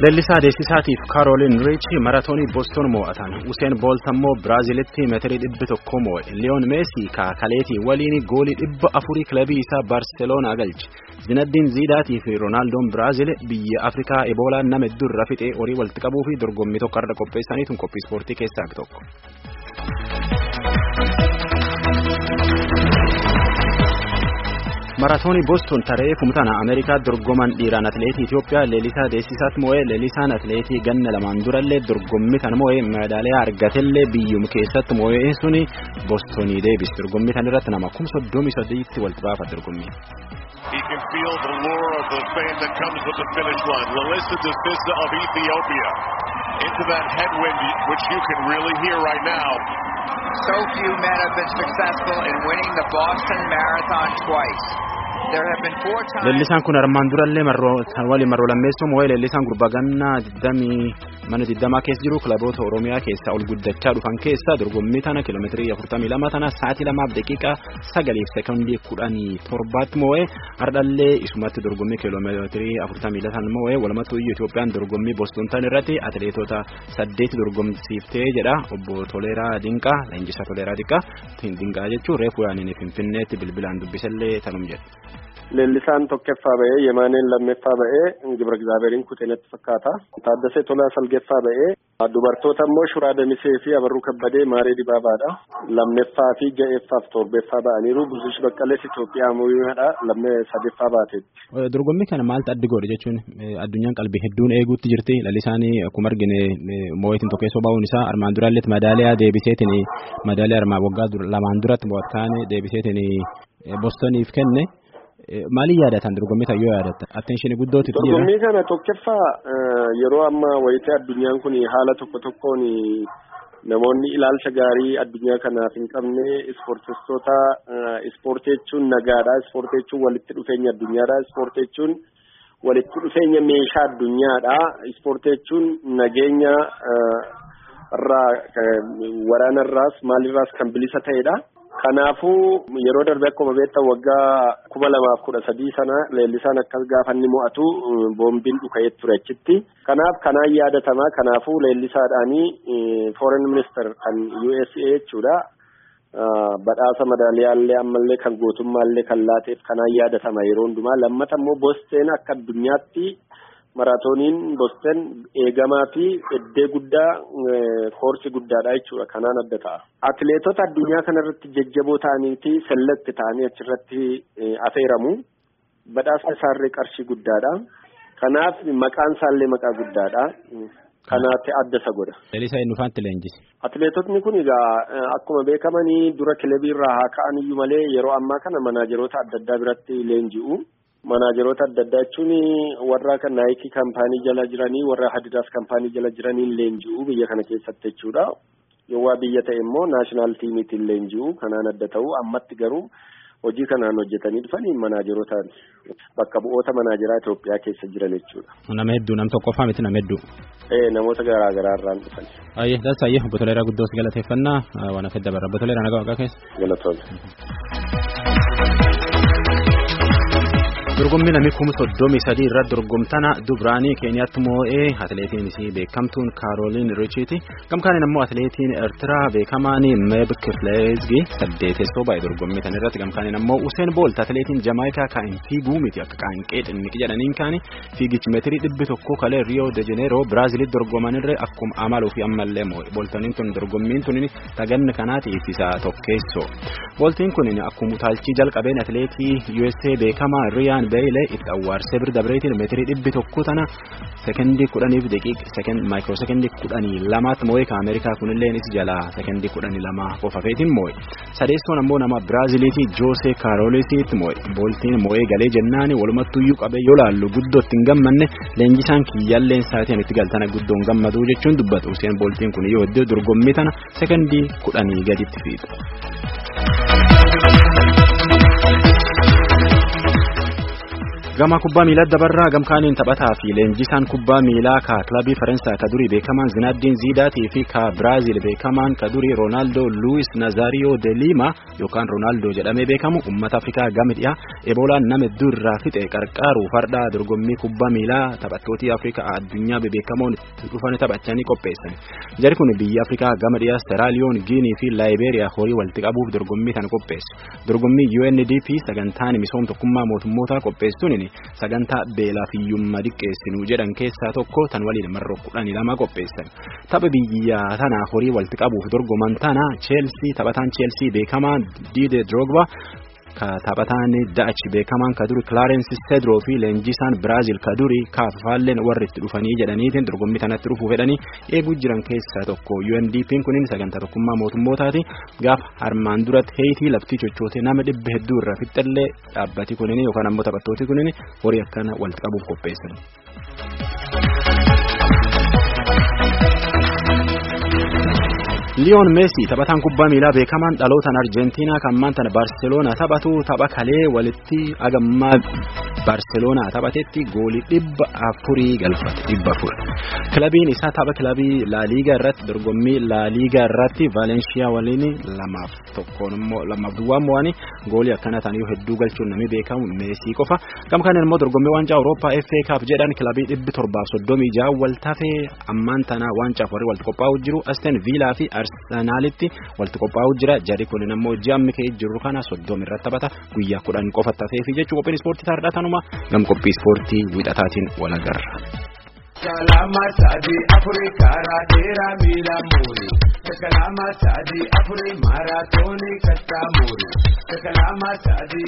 Leellisaa Deessisaatiif Kaarooliin Riichi maratoonii Booston moo'atan. Useen Boolt ammoo Biraazilitti meetirii dhibbi tokko moo'e. Liyoon Meesii kaakaleetii waliin goolii dhibba afurii kilabii isaa Baarseloonaa galche. Zinaddiin Ziidaatii fi Roonaaldoo'n Biraazil biyya Afrikaa Eboolaan nama hedduu irra fixee horii walitti qabuu fi dorgommii tokko irra qopheessaniitu qophii ispoortii keessaa tokko. Maratoonii Booston taree fumtana Ameerikaa dorgoman dhiiraan atileetii Itoophiyaa Leelisaa Deessisaat moo'ee Leelisaan atileetii ganna lamaan durallee dorgommii kana moo'ee meedaaliyaa argatellee biyyum keessatti moo'ee suni Boostonii deebise dorgommii kana irratti nama kum soddomii sadiitti walitti baafa dorgommii. He can feel the lure of the fame that comes with the finish line. Lalissa Desisa of Ethiopia into that headwind, which you can really hear right now. So few men have been successful in winning the Boston Marathon twice. There have been four times. Leellisaan kun armaan durallee waliin marroo lammeessuu moo'ee leellisaan gurbaa gannaa mana digdamaa keessa jiru kilaboota Oromiyaa keessaa ol guddachaa dhufan keessaa dorgommii tana kiiloomeetirii afurtamii lama tana sa'aatii lamaaf daqiiqaa sagaliif sekondii kudhanii torbaatti moo'ee hardhallee isumatti dorgommii kiiloomeetirii afurtamii latan moo'ee walumattuu iyyuu Itoophiyaan dorgommii Booston tan irratti atileetota saddeeti dorgomsiiftee jedha obbo Toleeraa Dinqaa leenjisaa Toleeraa Dinqaa Dinqaa jechuun reefu yaaniin Finfinneetti bilbilaan dubbisallee tanum jedha. Leellisaan tokkoffaa ba'ee Yemaaneen lammeeffaa ba'ee Gibra Gizaabeeriin kuteenatti fakkaata. Taaddasee Tolaa Salgeeffaa ba'ee dubartoota immoo Shuraa Damisee fi Abarruu Kabbadee Maaree Dibaabaadha. Lammeeffaa fi ja'eeffaaf torbeeffaa ba'aniiru. Buzush Baqqalees Itoophiyaa Mooyyaadha. Lammee sadeeffaa baateetti. Dorgommii kana maaltu addi godhe jechuun addunyaan qalbii hedduun eeguutti jirti. Leellisaan akkuma argine moo'eetiin tokkeessoo bahuun isaa armaan duraallee madaaliyaa deebiseetiin madaaliyaa armaan waggaa lamaan duratti mo'atkaan deebiseetiin Boostoniif kenne. Maaliin yaadatan dorgommii kana yoo yaadatta? Attenshini guddootu jira. Dorgommii kana tokkoffaa yeroo ammaa wayitee addunyaan kun haala tokko tokkoon namoonni ilaalcha gaarii addunyaa kanaaf hin qabne ispoortistoota ispoortii jechuun nagaadha. Ispoortii jechuun walitti dhufeenya addunyaadha. Ispoortii jechuun walitti dhufeenya meeshaa addunyaadha. Ispoortii jechuun nageenya irraa waraanarraas maalirraas kan bilisa ta'edha. Kanaafuu yeroo darbe akkuma beektan waggaa kuma lamaaf kudha sadii sana leellisaan akkas gaafa inni mo'atu boombiin dhuka'ee ture achitti. Kanaaf kanaan yaadatama. Kanaafuu leellisaadhaanii foreign minister kan USA jechuudha. Badhaasa madaaliyaallee ammallee kan gootummaallee kan laateef kanaan yaadatama yeroo hundumaa. Lammata immoo Boosteen akka addunyaatti maraatooniin Boosteen eegamaa fi eddee guddaa koorsi guddaadha jechuudha. Kanaan adda ta'a. Atileetota addunyaa kanarratti jajjaboo ta'anii fi selekti ta'anii achirratti afeeramu. Badhaasa isaarree qarshii guddaadha. Kanaaf maqaan isaallee maqaa guddaadha. Kanaatti adda isa godha. Leellisaa eenyufaatti leenjise? Atileetotni kun egaa akkuma beekamanii dura kilabii irraa haa ka'an iyyuu malee yeroo ammaa kana manaajeroota adda addaa biratti leenji'u. Manaajeroota adda addaa jechuun warra kan naayikii kaampaanii jala jiranii warra hadidaas kaampaanii jala jiraniin leenji'u biyya kana keessatti jechuudha. Yoo waa biyya ta'e immoo naashinaal tiimiitiin leenji'u kanaan adda ta'u ammatti garuu hojii kanaan hojjetanii dhufanii manaajerootaan bakka bu'oota manaajeraa Itoophiyaa keessa jiran jechuudha. Nama hedduu nam tokkoffaa miti nama hedduu. Ee namoota garaa garaa irraan dhufan. Ayyee dansa ayyee obbo Toleeraa guddoos galateeffannaa waan afedda barra obbo Toleeraa nagaa waaqaa keessa. Galatoomne. dorgommii namni kuma soddomii sadii irratti dorgomtana dubraanii keeniyaatti moo'ee atileetiin isii beekamtuun kaarooliin richiiti gamkaaniin ammoo atileetiin eertiraa beekamaan meeb kifleezgi saddeetessoo baay'ee dorgommii tan irratti gamkaaniin ammoo useen boolt atileetiin jamaayikaa kaa'in fiiguu miti akka qaanqee xinniqi jedhaniin kaani fiigichi meetirii dhibbi tokko kalee riyoo de jeneeroo biraaziilitti dorgomanirra akkuma amaluu fi ammallee moo'e booltaniin tun dorgommiin tun taganni kanaatiif isa tokkeessoo booltiin kun akkuma utaalchii jalqabeen atileetii USA beekamaa riyaan beeylee itti awwaarsee bira dabreetiin meetirii dhibbi tokko tana sekendii kudhaniif daqiiqa maayikiroo sekendii kudhanii lamaatti moo'ee ka Ameerikaa kunillee is jalaa sekendii kudhanii lama qofafeetiin moo'e sadeessoon ammoo nama Biraaziliitii Joosee Kaaroolisiitti moo'e booltiin moo'ee galee jennaani walumattuyyuu qabee yoo laallu guddootti hin gammanne leenjisaan kiyyaalleen sa'aatiin itti galtana guddoon gammaduu jechuun dubbatu Useen booltiin kun yoo iddoo dorgommii tana sekendii kudhanii gaditti fiixa. Gama kubbaa miilaa dabarraa gamkaaniin taphataa fi leenjisaan kubbaa miilaa ka kilabii Faransaay ka durii beekamaan Zinaaddin Ziidaatii fi ka Biraaziil beekamaan ka durii Roonaaldoo Luwis Nazaariyoo de Liima yookaan Roonaaldoo jedhamee beekamu uummata Afrikaa gama dhiyaa eboolaan nama hedduu irraa fixe qarqaaru fardaa dorgommii kubbaa miilaa taphattootii Afrikaa addunyaa bebeekamoon dhufanii taphachanii qopheessan. Jari kun biyya Afrikaa gama dhiyaa Seraaliyoon, Giinii fi Laayibeeriyaa horii walitti qabuuf dorgommii kana qopheessu. Dorgommii UNDP sagantaan misooma tokkummaa mootummootaa qopheessuun sagantaa beelaa fi hiyyummaa diqqeessinu jedhan keessaa tokko tan waliin marroo kudhanii lama qopheessan. Tapha biyya tana horii walitti qabuuf dorgoman tana Cheelsii taphataan Cheelsii beekamaa Diide Drogba taphataan Daachi beekamaan ka duri Clarence Cedroo fi leenjisaan Biraazil ka duri kaafaalleen warri itti dhufanii jedhaniitiin dorgommii kanatti dhufuu fedhanii eeguu jiran keessaa tokko UNDP'n kunin sagantaa tokkummaa mootummootaati gaafa armaan duratti heetii laftii chochootee nama dhibba hedduu irraa fixxallee dhaabbati kunin yookaan ammoo taphattooti kunin horii akkana walitti qabuuf qopheessan. Liyoon Meesii taphataan kubbaa miilaa beekamaan dhalootaan Arjentiinaa kan maantana Baarseloonaa taphatu tapha kalee walitti agammaa Baarseloonaa taphatetti goolii dhibba afurii galfate dhibba afur. Kilabiin isaa tapha kilabii Laaliigaa irratti dorgommii Laaliigaa irratti Vaalenshiyaa waliin lamaaf tokkoon immoo lamaaf duwwaan mo'anii goolii akkana ta'anii hedduu galchuun namni beekamu Meesii qofa. Gama kanaan immoo dorgommii waancaa Awurooppaa FA Cup jedhan kilabii dhibbi torbaaf soddomii ja'a wal tafee ammaan tana waancaa warri walitti qophaa'u jiru Asteen Viilaa fi Arsenaalitti walitti qophaa'u jira. Jarri kun immoo ji'ammi ka'ee jiru kana soddomi irratti taphata guyyaa kudhan qofa tafee fi jechuu qophiin ispoortii taa'aadha tanuma gam qophii ispoortii wiixataatiin wal agarra. Kalama sadi afuri karaa dheeraa miila muuri. Kalama sadi afuri maaraatoonii kattaa muuri. Kalama sadi